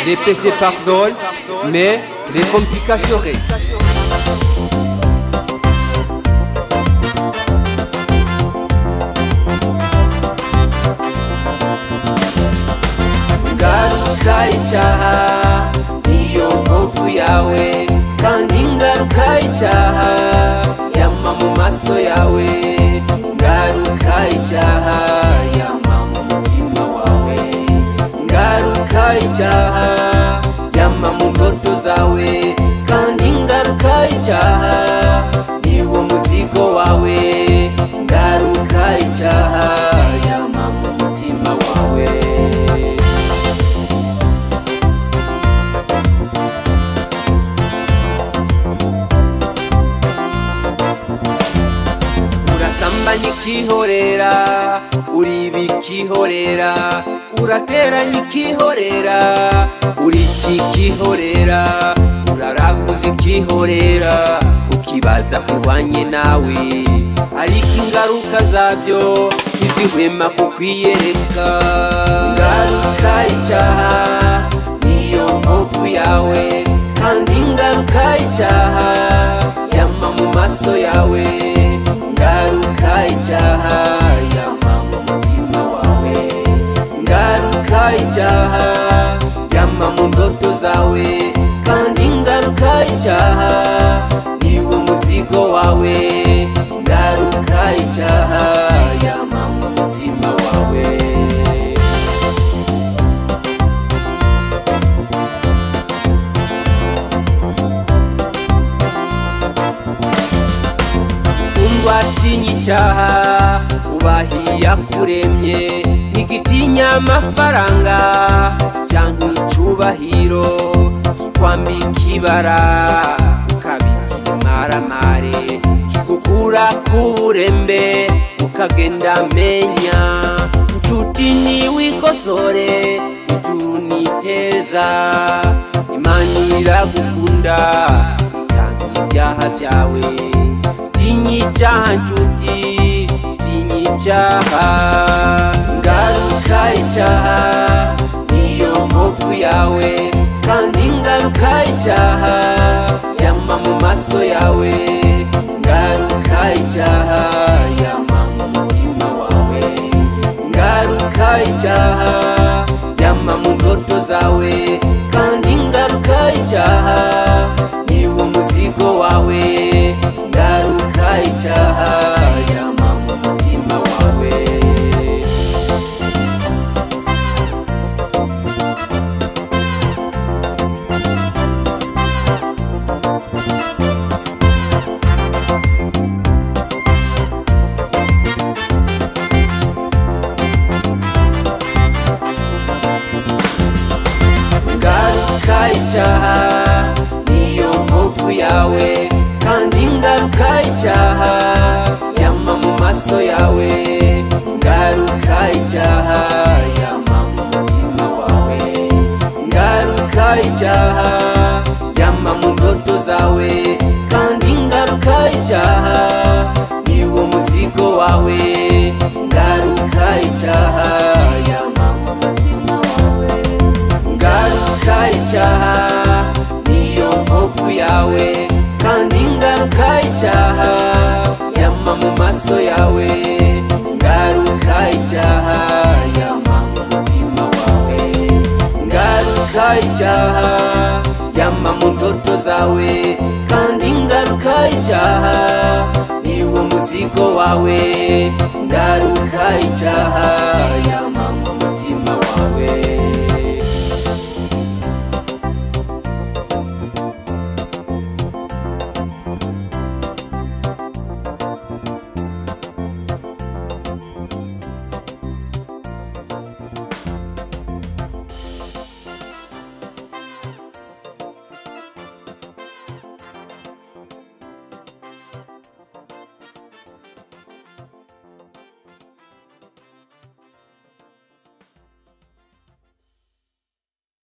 dépêché par Dol, mais des complications restent. ingaruka y'icyaha niyo mpamvu yawe kandi ingaruka y'icyaha yama mu maso yawe ingaruka y'icyaha yama mu mutima wawe ingaruka y'icyaha yama mu ndoto zawe kandi ingaruka y'icyaha niwo muzigo wawe ingaruka y'icyaha yama mu mutima wawe urasamba nikihorera uri bikihorera urateranya ikihorera uri kikihorera uraraguza ikihorera ukibaza kubanye nawe ariko ingaruka zabyo ntizihwema kukwiyereka ingaruka y'icyaha niyo mpamvu yawe kandi ingaruka y'icyaha yama mu maso yawe ingaruka y'icyaha yama mu mutima wawe ingaruka y'icyaha yama mu ndoto zawe kandi ingaruka y'icyaha niwo muzigo wawe ingaruka y'icyaha yama mu mutima wawe Umva atinya icyaha ubahiya kuremye ntigitinya amafaranga cyangwa icubahiro kikwambika ibara ukabika imaramare kigukura ku burembe ukagenda amenya nshuti niwikosore ijuru ni heza imana iragukunda ikanga ibyaha byawe tinyi icyaha nshuti tinyi icyaha ingaruka y'icyaha niyo mpamvu yawe kandi ingaruka y'icyaha yama mu maso yawe ingaruka y'icyaha yama mu mutima wawe ingaruka y'icyaha yama mu ndoto zawe kandi ingaruka y'icyaha niwo muzigo wawe ingaruka y'icyaha yama mu mutima wawe ingaruka y'icyaha niyo mpamvu yawe kandi ingaruka y'icyaha yama mu maso yawe ingaruka y'icyaha yama mu mutima wawe ingaruka y'icyaha yama mu ndoto zawe kandi ingaruka y'icyaha niwo muzigo wawe ingaruka y'icyaha yama mu mutima wawe ingaruka y'icyaha niyo mpamvu yawe kandi ingaruka y'icyaha yama mu maso yawe ingaruka y'icyaha yama mu mutima wawe ingaruka y'icyaha yama mu ndoto zawe kandi ingaruka y'icyaha niwo muzigo wawe ingaruka y'icyaha yama